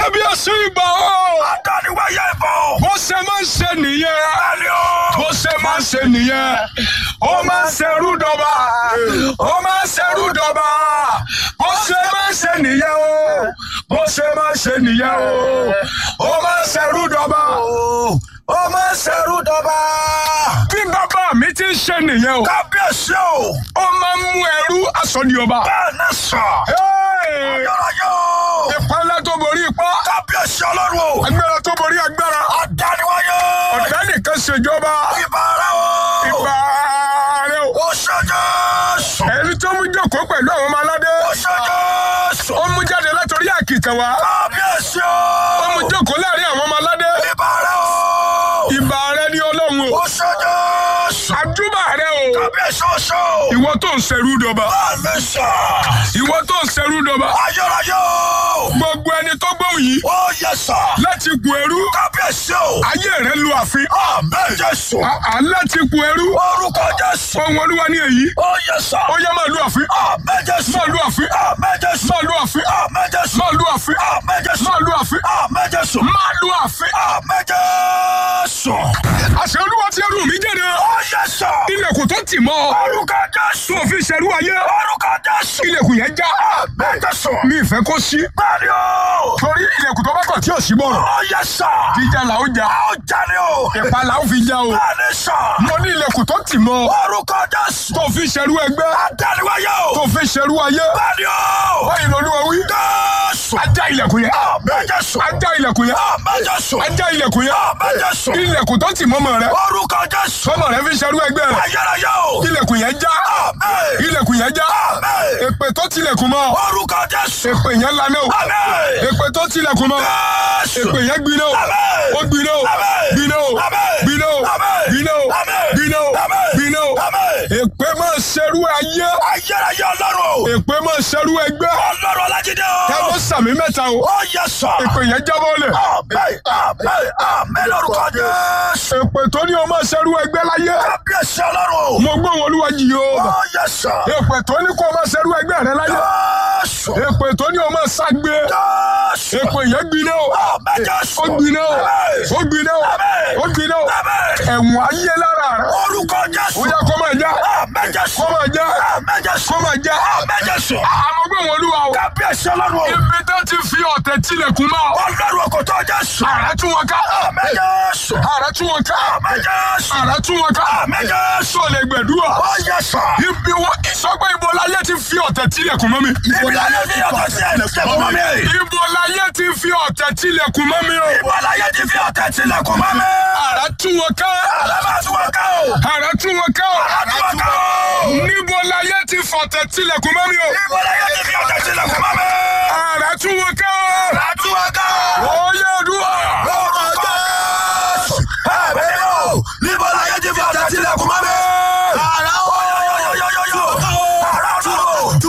kábíyèsí ìgbà o. Adániwáyé ìbò. bó ṣe máa ń ṣe nìyẹn. Bẹ́ẹ̀ni o. bó ṣe máa ń ṣe nìyẹn. ó máa ń ṣerú dọba. ó máa ń ṣerú dọba. bó ṣe máa ń ṣe nìyẹn o. bó ṣe máa ń ṣe nìyẹn o. ó máa ń ṣerú dọba. Ó máa ń ṣerú dọ́ba. bí bàbá mi ti ń ṣe nìyẹn o. Kábíyèsí o. ó máa ń mú ẹrú aṣọ di ọba. Bẹ́ẹ̀ ni sọ. Hey! Yọ̀rọ̀yọ̀ o. ìpínlẹ̀ tó borí ipá. Kábíyèsí ọlọ́run o. agbára tó borí agbára. Adániwáyé o. ọ̀dà nìkan ṣèjọba. Ìbára o. ìgbà rẹ o. Ó ṣe Jésù. ẹni tó mú jókòó pẹ̀lú àwọn ọmọ aládé. Ó ṣe Jésù. ó mú jáde látọrí àkìtàn wá. Kábíyèsí ó mú o. jókòó láàrin àwọn ọmọ aládé. Ìbára o. ìbà rẹ ní ọlọ́run o. Ó ṣe Jésù. àdúbà rẹ o. Kábíyèsí oṣù. ìwọ tó ń ṣẹrú dọba. Bẹ́ẹ̀ ni sọ. ìwọ tó ń ṣẹrú dọba. Ayọ̀rọ̀yọ̀ o. gbogbo ẹni tó gbóhùn yìí. Ó yẹ sọ. láti gun ẹrú. Kábíyèsí o. ayé rẹ lu àfin. Àmín Jésù. à láti gun ẹrú. Orúkọ Jésù. ohun olúwa ní èyí. Ó yẹ sọ. ó yẹ máa lu àfin. Àmín Jésù. máa lu àfin. Àmín Jésù. máa lu àfin. Àmín Jésù. máa lu àfin. Àmín Jésù. máa lu àfin. Àmín Jésù. máa lu àfin. Àmín Jésù. àṣẹ olúwa ti ẹrù mi jáde. Ó yẹ sọ. ilẹ̀kùn tó tì mọ́. Orúkọ Jésù. tó fi ṣẹrú ayé. Orúkọ Jésù. ilẹ̀kùn yẹn já. Àmín Jésù. mi ìfẹ́ kó sí. Bẹ́ẹ̀ni o. torí ilẹ̀kùn tó bá kàn tí ò sí bọ̀rọ̀. Ó yẹ sọ. jíjà là ó jà. Ó jáde o. ìpa là ó fi já o. Bẹ́ẹ̀ni sọ. mo ní ilẹ̀kùn tó tì mọ́. Orúkọ Jésù. tó fi ṣẹrú ẹgbẹ́. Adániwáyé o. tó fi ṣẹrú ayé. Bẹ́ẹ̀ni o. báyìí lọ́lúwa wí. Jésù. ajá ilẹ̀kùn yẹn. Àmín Jésù. ajá ilẹ̀kùn yẹn. Àmín Jésù. ajá ilẹ̀kùn yẹn. Àmín Jésù. ilẹ̀kùn tó tì mọ́mọ́ rẹ. Orúkọ Jésù. sọmọ rẹ fi ṣẹrú ẹgbẹ́ rẹ. Ayérayé o. ilẹ̀kùn yẹn já. Àmín. ilẹ̀kùn yẹn já. Àmín. èpè tó tilẹ̀kùn mọ́. Orúkọ Jésù. èpè yẹn lanẹ́ o. Àmín. èpè tó tilẹ̀kùn mọ́. Jésù. èpè yẹn gbiná o. Àmín. ó gbiná o. Àmín. gbiná o. Àmín. gbiná o. Àmín. gbiná o. Àmín. gbiná o. Àmín. gbiná o. Àmín. èpè máa ṣerú ayé. Ayérayé Ọlọ́run o. èpè máa ṣerú ẹgbẹ́. Ọlọ́run Ọlájídé o. táwọn sàmì mẹ́ta o. Ó yẹ sọ. èpè yẹn jábọ́ lẹ̀. Àmín. Àmín. Àmín lórúkọ Jésù. èpè tó ní o máa ṣerú ẹgbẹ́ láyé. Kábíyèsí Ọlọ́run o. mo gbọ́ wọn olúwa yìí o. Ó yẹ sọ. èpè tó ní kó o máa ṣerú ẹgbẹ́ rẹ láyé. Jésù. èpè tó ní o máa ṣàgbé. Jésù. èpè yẹn gbiná o. Àmín Jésù. ó gbiná o. Àmín. ó gbiná o. Àmín. ó gbiná o. Àmín. ẹ̀wọ̀n ayé lára rẹ. Orúkọ Jésù. ó yẹ kó máa já. Àmín Jésù. kó máa já. Àmín Jésù. kó máa já. Àmín Jésù. àmọ́ gbọ́ wọn olúwa o. Kábíyèsí Ọlọ́run o. ibi tó ti fi ọ̀tẹ̀ tilẹ̀kùn mọ́. Ọlọ́run òkòtò Jésù. àrà tún wọn ká. Àmín Jésù. àrà tún wọn ká. Àmín Jésù. àrà tún wọn ká. Àmín Jésù. tó lè gbẹ̀dúrà. Ó yẹ sọ. ibi wọn ìsọgbẹ́ ibo láyé ti fi ọ̀tẹ̀ tilẹ̀kùn mọ́ mi. Ibi láyé ti yàtọ̀ sí ẹ̀lẹ́kùn mọ́ mi. ibo láyé ti fi ọ̀tẹ̀ tilẹ̀kùn mọ́ mi o. Ibo láyé ti fi ọ̀tẹ̀ tilẹ̀kùn mọ́ mi. àrà tún wọn ká. Àlámà tún wọn ká o. àrà tún wọn ká. Àrà tún wọn ká o. níbo láyé ti fọ̀tẹ̀ tilẹ̀kùn mọ́ mi o. Ibo láyé ti fi